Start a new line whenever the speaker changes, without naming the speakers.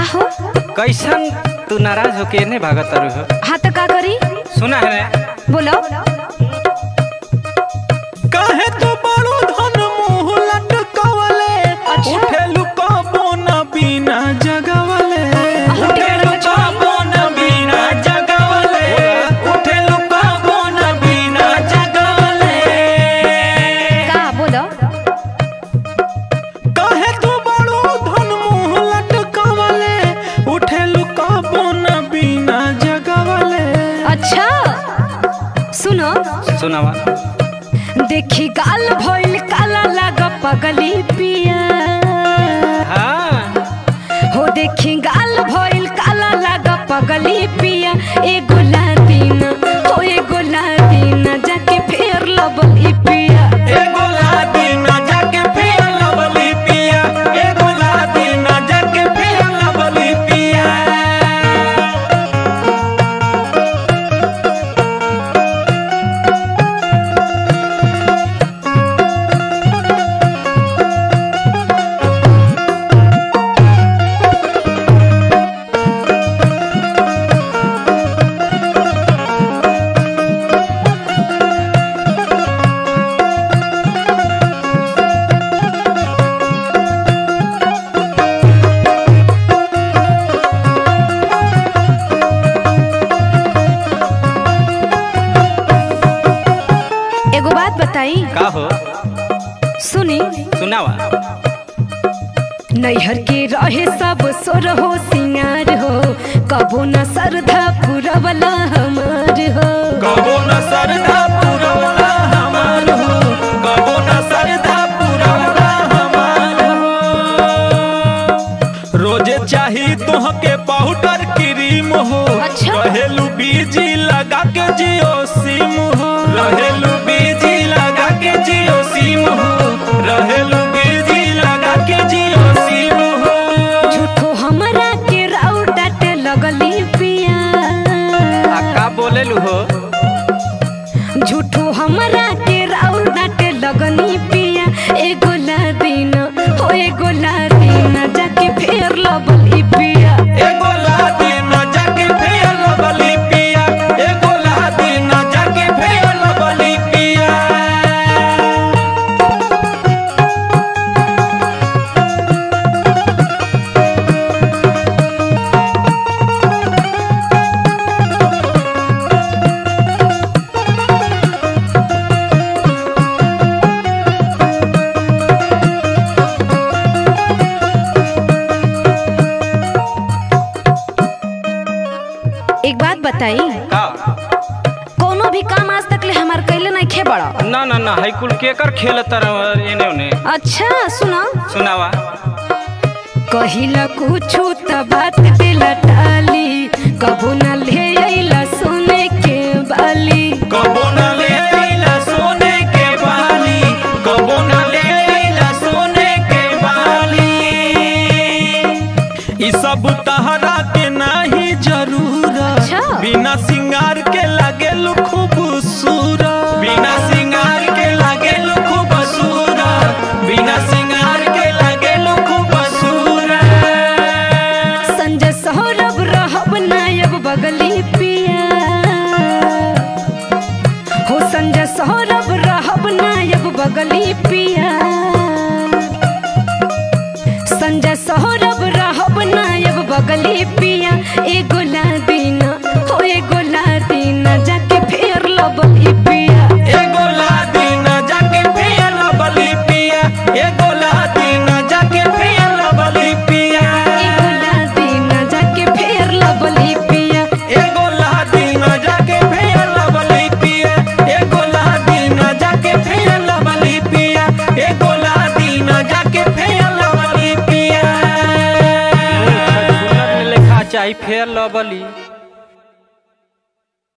हो
कैसन तू नाराज होके ने भागत तारू हो
हाँ तो का करी
सुना है ने
बोलो
काहे तो बड़ो धन मुंह लटकावले
अच्छा।
उठेलु कबो न बिना जगवले उठेलु कबो न बिना जगवले उठेलु कबो न बिना जगवले
का बोलो
काहे तो बड़ो धन मुंह लटकावले उठेलु कबो न बिना जगवले
अच्छा सुनो
सुनावा
देखी गाल भइल काला लाग पगली पिया
हाँ
हो देखी गाल भइल काला लाग पगली पिया एगो लादीन हो एगो लादीन जाके फेर लबली पिया
एगो लादीना जाके फिर लवली पिया एगो लादीना जाके फिर लवली पिया
एगो बात बताई
का हो
सुनी
सुनावा
नैहर के रहे सब सोर हो सिंगार हो कबो न श्रद्धा पुरवला हमार हो
कबो न सरधा पुरवला हमार हो कबो न सरधा पुरवला हमार हो रोजे चाही तोहके पाउडर क्रीम हो
अच्छा।
रहेलू बीजी लगा के जियो सिम हो रहेलू बीजी लगा के जियो सिम हो रहेलू बीजी लगा के जियो सिम हो
झूठो हमरा के राउ डाटे लगली पिया
आ का बोलेलू हो
झूठो हमरा के राउ डाटे लगनी पिया एगो लादीन हो एगो लादीन जाके फेर लबली पिया
एगो लादीना जाके फेर लबली पिया एगो लादीना जाके फेर लबली पिया
एक बात बताई
का
कोनो भी काम आज तक ले हमार कैले नहीं खे बड़ा
ना ना ना हाई कुल केकर खेल तरह एने ओने
अच्छा सुना
सुनावा
कहिला कुछु त बात दिला टाली कबो न ले अइला सोने के बाली
कबो न ले अइला सोने के बाली कबो न ले अइला सोने के बाली ई सब तहरा के नाही जरूरत
अच्छा।
बिना सिंगार के लागे खूबसूरत बिना सिंगार के लागे खूबसूरत बिना सिंगार के लागे खूबसूरत
संजय सौरभ रहब नायब बगली पिया हो संजय सौरभ रहब नायब बगली पिया संजय सौरभ रहब नायब बगली पिया एगो लादीन हो एगो लादीन जाके फेर लबली पिया
एगो लादीना जाके फेर लबली पिया एगो लादीना जाके फेर लबली पिया
एगो लादीन जाके फेर लबली पिया
एगो लादीना जाके फेर लबली पिया एगो लादीना जाके फेर लबली पिया एगो लादीना जाके फेर लबली पिया
लेखा चाही फेर लबली